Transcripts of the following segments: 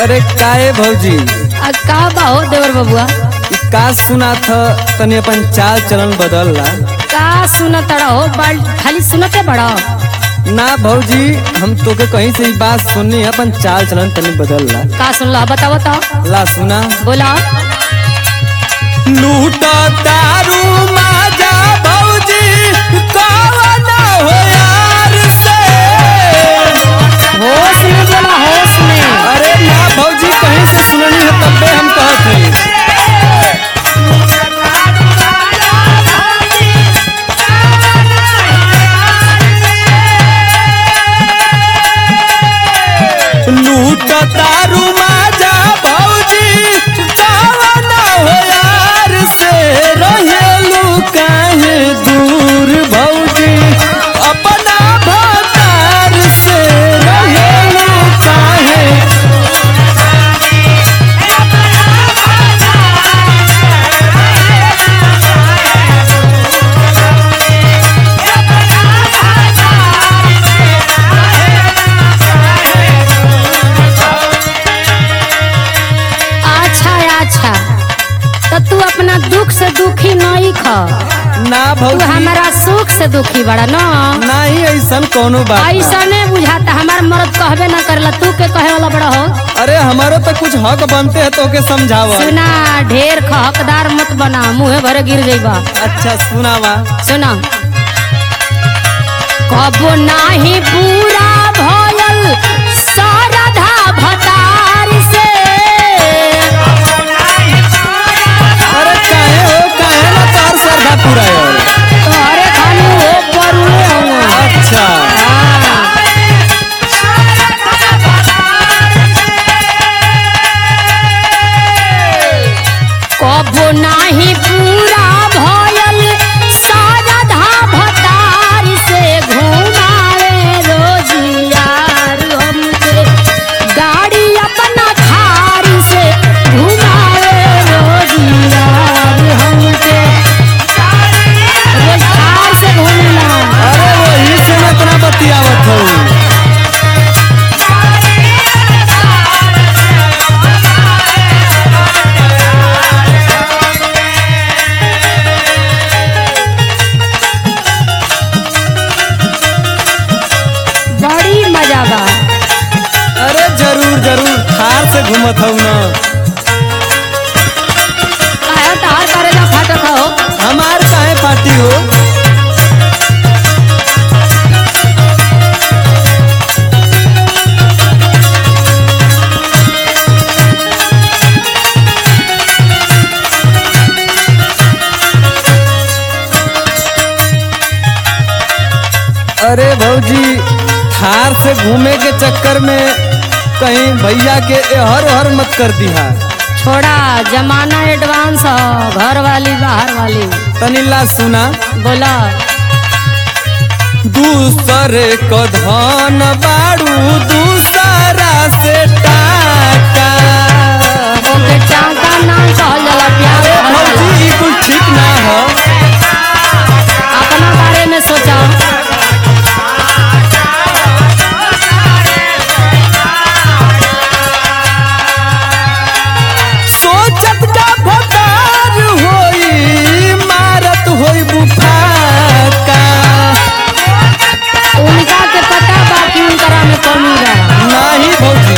अरे काहे भौजी आ का बा हो देवर बबुआ ई का सुना था तनी अपन चाल चलन बदल ला का सुनत हो बाल खाली सुनते बड़ा ना भौजी हम तोके कहीं से ई बात सुननी है अपन चाल चलन तनी बदल ला का सुनला बताओ बताओ ला सुना बोला लूट दारू माजा भौजी कवन हो यार से होश में बोला होश में अरे ना भौजी कहीं से सुननी है तब्बे हम कहत हई लूट दारू माजा भौजी कवन हो यार से रहेलू काहे दूर भौजी अपना भतार से रहेलू काहे अच्छा अच्छा तो तू अपना दुख से दुखी नहीं ख ना तू भौजी हमारा सुख से दुखी बड़ा न नहीं ऐसन कोनो बात ना। ऐसा नहीं बुझाता हमार मर्द कहबे ना करला तू के कहे वाला बड़ा हो अरे हमारो तो कुछ हक बनते है तो के समझावा सुना ढेर ख हकदार मत बना मुँहे भरे गिर जाइबा अच्छा सुनावा सुना कबो नाही पूरा भयल सरधा भतार से अरे काहे हो काहे ना तार श्रद्धा पूरा है तोहरे खाली हो परुए हो अच्छा कबो नाही पूरा भयल सरधा भतार से घुमावे रोजियार हमके गाड़ी अपना थार से घुमावे रोजियार हमके रोज थार से घूमना अरे वही से मैं इतना बतियावत हूँ बड़ी मजा बा अरे जरूर जरूर थार से घूमत हूँ ना काहे तार करे जा फाटक हो हमार काहे पार्टी हो अरे भौजी थार से घूमे के चक्कर में कहीं भैया के हर हर मत कर दिहा छोड़ा जमाना एडवांस हो घर वाली बाहर वाली तनिला सुना बोला दूसरे को धन बाड़ू दूसरा से टाका ओके चांका नाम कहल जाला प्यार अरे कहल जाला। भौजी ई कुछ ठीक ना हो अपना बारे में सोचा सोचत का भतार होई मारत होई बुफाका उनका के पता बा कि उनकरा में कमी बा नाही भौजी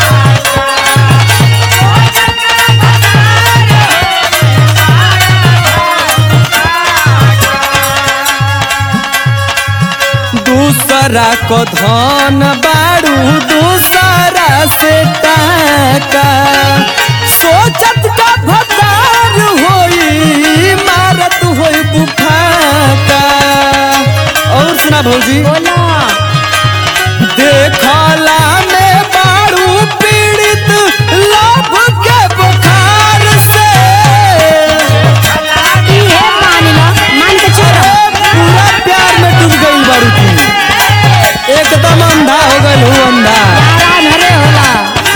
दूसरा को धन बाड़ू दूसरा से टाका सोचत का भतार होई मारत होई बुफाका और सुना भौजी बोला देखला में बाड़ू पीड़ित लोभ के बुखार से इहे मान लो मान के चुप रहो पूरा प्यार में डूब गई बाड़ू तू एकदम अंधा हो गई हूँ अंधा यारा नरे होला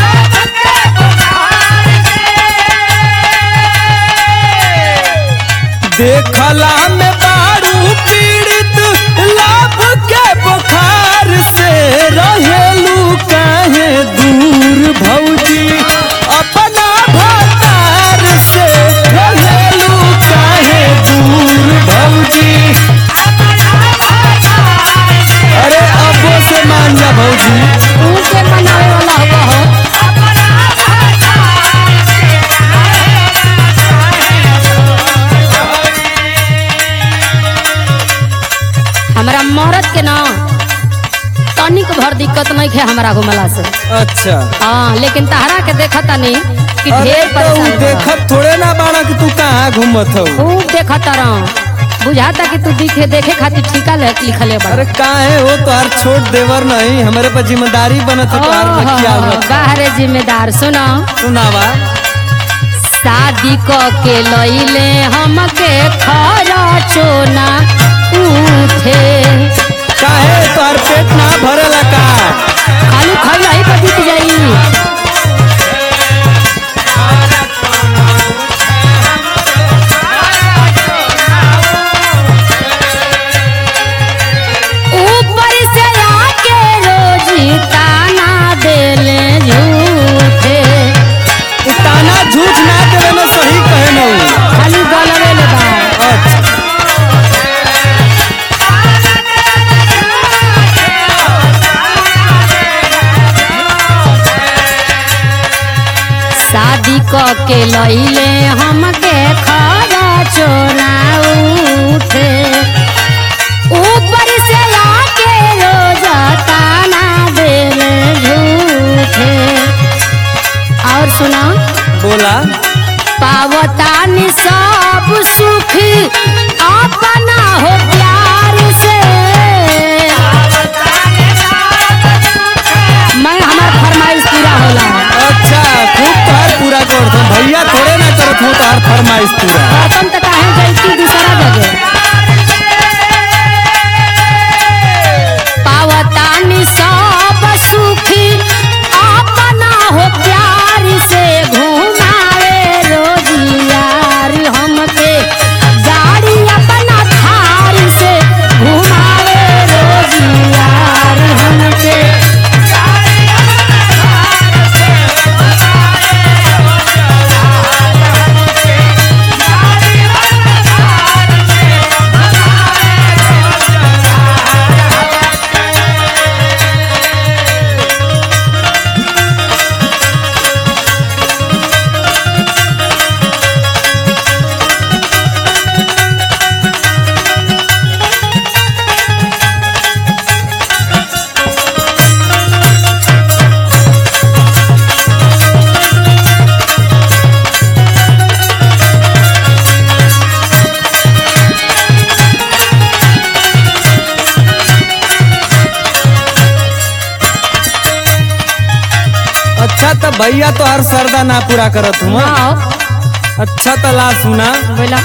देखला में बाड़ू पीड़ित लाभ के बुखार से रहेलू काहे दूर भौजी अपना भतार से रहेलू काहे दूर भौजी अरे अबो से मान जा भौजी तू के मनावे वाला होगा हो हमरा मरद के ना तनिक भर दिक्कत नहीं है हमरा घुमला से अच्छा हाँ लेकिन तहरा के देखता नहीं कि अरे ढेर तो परेशान बा। देखत थोड़े ना बाड़ा कि तू कहाँ घूमत हो खूब देखता रहो बुझाता कि तू दिखे देखे खातिर ठीका ले- लिखले बा अरे काहे हो तोहार छोट देवर नहीं हमारे पर जिम्मेदारी बनत है तोहार ओहो, बचिया हुआ बाहरे जिम्मेदार सुनो सुनावा शादी क के लइले हमके खरा चोना उठे काहे तोहार पेट ना भरेला का खाली खइला ही पर बीत जाई ऊपर से आके रोजी ताना देले झूठे इ ताना झूठ ना देवे में सही कहे न उ। खाली गलवे ले बा अच्छा शादी क के लइले हमके खरा चोना उठे ऊपर से आके रोज ताना देले झूठे और सुना बोला पावतानी सब सुख अपना हो प्यार से मैं हमार फरमाइश पूरा होला अच्छा खूब तोहार पूरा कर दो भैया थोड़े ना करत हो तोहार फरमाइश पूरा बर्तन तो काहे जैती दूसरा जगह पावतानी सब सुखी अपना हो प्यार से घुमावे रोजियार हमके गाड़ी अपना थार से घुमावे रोजियार हमके अच्छा तो भैया तो हर सरदा ना पूरा करत हूँ हाँ अच्छा तो ला सुना बोला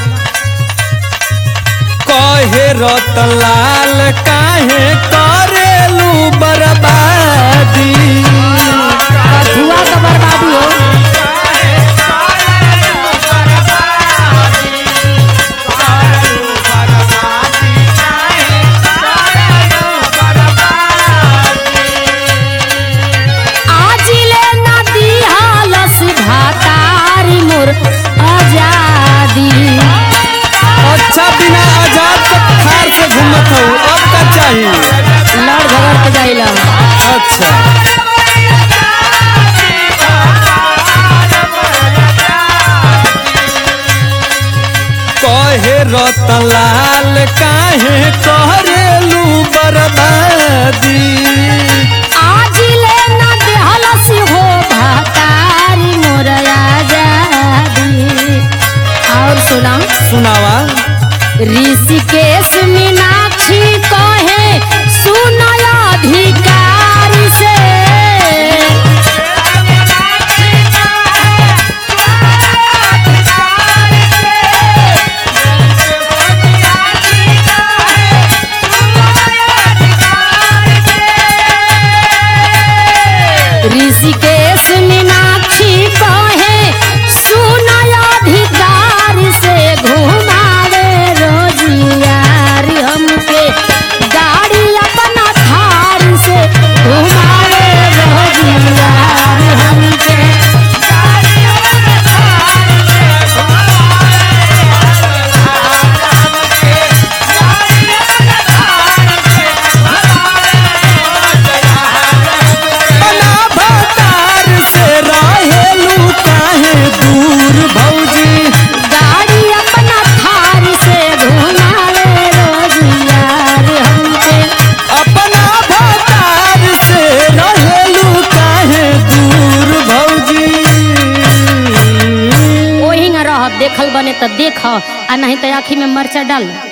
कहे रतलाल काहे करेलू बर्बादी धुआ तो बर्बादी हो आज ले नदी हालस भातारी मोर आजादी अच्छा बिना आजाद के थार से घूमत हो अब का चाहिए लड़ झगड़ के जाइला अच्छा कहे रतलाल काहे करेलू बर्बादी आज ले नदी हालस हो भातारी मोर आजादी और सुना सुनावा ऋषिकेश मीनाक्षी कहे सुनय अधिकार से ऋषिकेश मीनाक्षी कहे सुनय अधिकार से घुमावे रोजियार हमके रह देखल बने तो देख आ नहीं तो आँखी में मरचा डाल